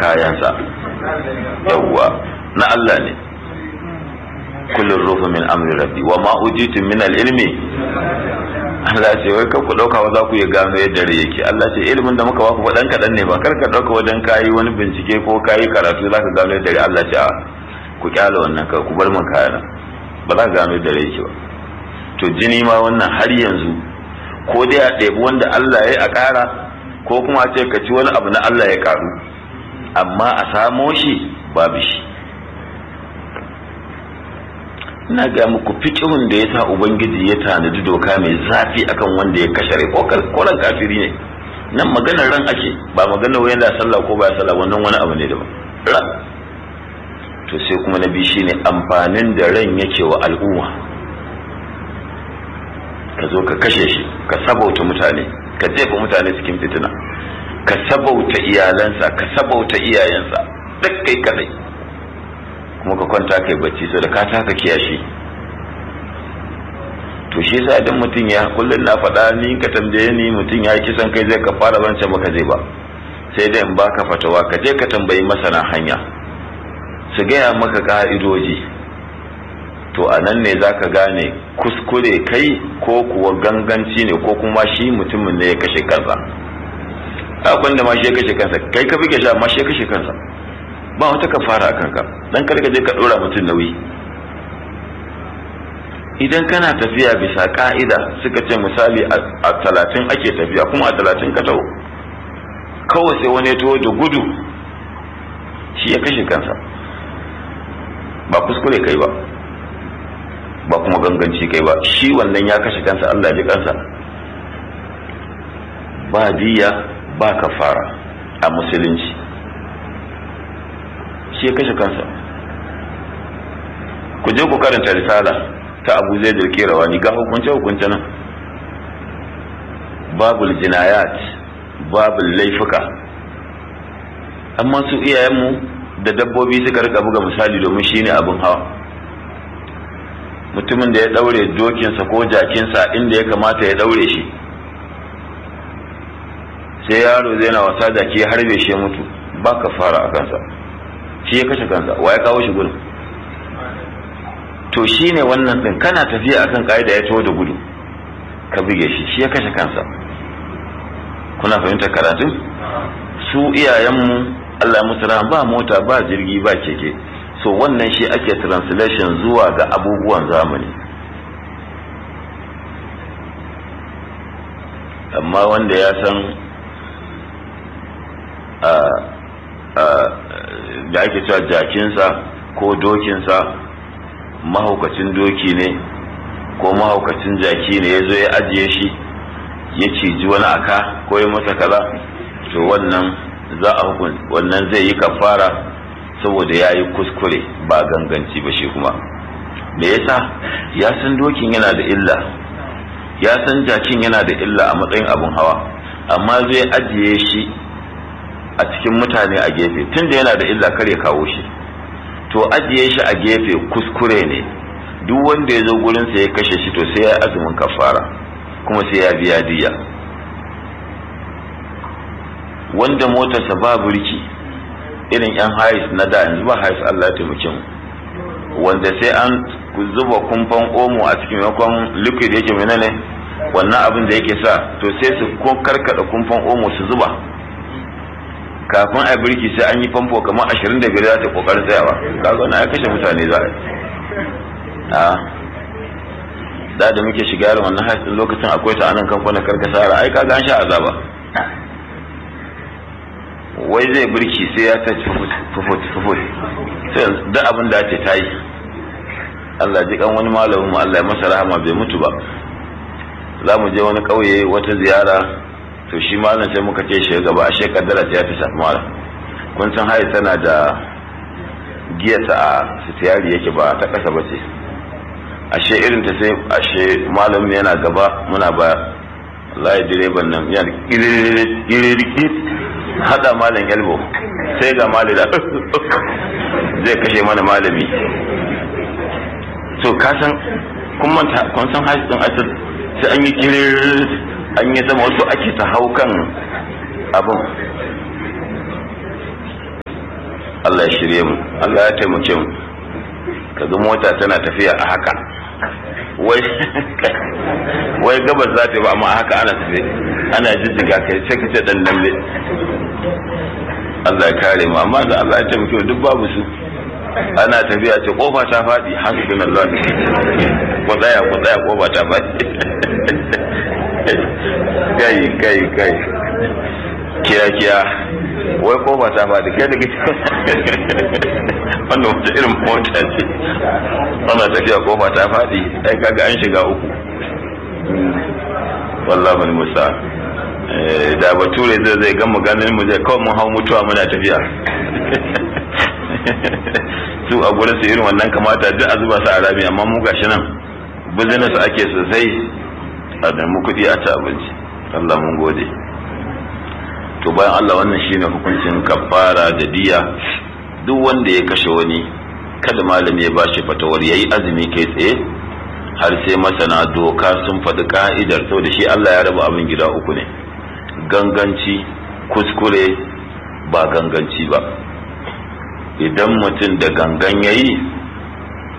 kayansa yawwa na Allah ne kullum rufu min amri rabbi wa ma ujitum min al-ilmi Allah ce wai ku dauka wa za ku iya gano yadda rai yake Allah ce ilimin da muka baku faɗan kaɗan ne ba kar ka dauka wajen kayi wani bincike ko kayi karatu za ka gano yadda rai Allah ce a ku kyala wannan ka ku bar min kayana ba za ka gano yadda rai yake ba to jini ma wannan har yanzu ko dai a ɗebi wanda Allah ya yi a ƙara ko kuma a ce ka ci wani abu na Allah ya ƙaru amma a samo shi babu shi ina ga muku fikihun da ya sa ubangiji ya tanadi doka mai zafi akan wanda ya kashe rai ko ran kafiri ne nan maganar ran ake ba maganar wayan da sallah ko ba sallah wannan wani abu ne daban ran to sai kuma na biyu shine amfanin da ran yake wa al'umma ka zo ka kashe shi ka sabauta mutane ka jefa mutane cikin fitina ka sabauta iyalansa ka sabauta iyayensa duk kai kadai kuma ka kwanta kai bacci sai da ka taka kiyashi to shi yasa idan mutum ya kullun na faɗa ni ka tambaye ni mutum ya kisan kai zai ka fara zance maka zai ba sai dai in baka fatawa ka je ka tambayi masana hanya su gaya maka ka'idoji to a nan ne zaka gane kuskure kai ko kuwa ganganci ne ko kuma shi mutumin ne ya kashe kansa abin da ma shi ya kashe kansa kai ka buge shi amma shi ya kashe kansa ba wata ka fara a kanka dan kada ka je ka dora mutum nauyi idan kana tafiya bisa ka'ida suka ce misali a talatin ake tafiya kuma a talatin ka taho kawai sai wani ya taho da gudu shi ya kashe kansa ba kuskure kai ba ba kuma ganganci kai ba shi wannan ya kashe kansa Allah ji kansa ba diya ba kafara a musulunci shi ya kashe kansa ku je ku karanta risala ta abu zai dirke rawani ga hukunce hukunce nan babul jinayat babul laifuka amma su iyayenmu da dabbobi suka rika buga misali domin shine abin hawa mutumin da ya daure dokinsa ko jakinsa inda ya kamata ya daure shi sai yaro zai na wasa jaki ya harbe shi ya mutu ba ka fara a kansa shi ya kashe kansa wa ya kawo shi gudun to shi ne wannan ɗin kana tafiya akan ka'ida ya taho da gudu ka buge shi shi ya kashe kansa kuna fahimtar karatun su iyayenmu Allah musu ba mota ba jirgi ba keke so wannan shi ake translation zuwa ga abubuwan zamani amma wanda ya san da ake cewa jakinsa ko dokinsa mahaukacin doki ne ko mahaukacin jaki ne ya zo ya ajiye shi ya ciji wani aka ko ya masa kaza to wannan za a hukun wannan zai yi kafara saboda ya yi kuskure ba ganganci ba shi kuma me yasa ya san dokin yana da illa ya san jakin yana da illa a matsayin abin hawa amma zai ajiye shi a cikin mutane a gefe tunda yana da illa kar ya kawo shi to ajiye shi a gefe kuskure ne duk wanda ya zo gurinsa ya kashe shi to sai ya azumin kafara kuma sai ya biya diya wanda motarsa ba burki irin yan hais na da yanzu ba hais Allah ya taimake mu wanda sai an zuba kumfan omo a cikin maimakon liquid yake menene wannan abin da yake sa to sai su karkada kumfan omo su zuba kafin a birki sai an yi famfo kamar ashirin da biyar za ta kokarin tsayawa kaga na ya kashe mutane za a da da muke shiga yaron wannan haifin lokacin akwai ta anan kamfanin karkasara ai kaga an sha azaba wai zai birki sai ya ta fufut fufut sai duk abin da ce ta yi Allah ji kan wani malamin mu Allah ya masa rahama bai mutu ba za mu je wani ƙauye wata ziyara to shi malam sai muka ce shi gaba ashe kaddara ta ta shafi malam kun san hayi tana da giyata a sitiyari yake ba ta kasa ba ce ashe irin ta sai ashe malam yana gaba muna ba wallahi direban nan yana kiririkit hada malam yalbo sai ga malami da zai kashe mana malami to ka san kun manta kun san hayi din asir sai an yi kirir an yi zama wasu ake ta hau kan abin Allah ya shirye mu Allah ya taimake mu kaga mota tana tafiya a haka wai wai gabas za ta yi ba amma a haka ana tafi ana jijjiga kai sai ka ce dan dambe Allah ya kare mu amma da Allah ya taimake mu duk babu su ana tafiya ce kofa ta faɗi hasbunallah ku tsaya ku tsaya kofa ta faɗi kai kai kai kiya kiya wai kofa ta faɗi kai daga wannan wata irin mota ce ana tafiya kofa ta faɗi ai kaga an shiga uku wallah bani musa da bature zai zai gama ganin mu zai kawai mun hau mutuwa muna tafiya su a gurin su irin wannan kamata duk a zuba su a rami amma mu gashi nan business ake sosai a da mu kuɗi a ci abinci Allah mun gode to bayan Allah wannan shine hukuncin kafara da diya duk wanda ya kashe wani kada malami ya bashi fatawar yayi azumi kai tsaye har sai masana doka sun faɗi ka'idar saboda shi Allah ya raba abin gida uku ne ganganci kuskure ba ganganci ba idan mutum da gangan yayi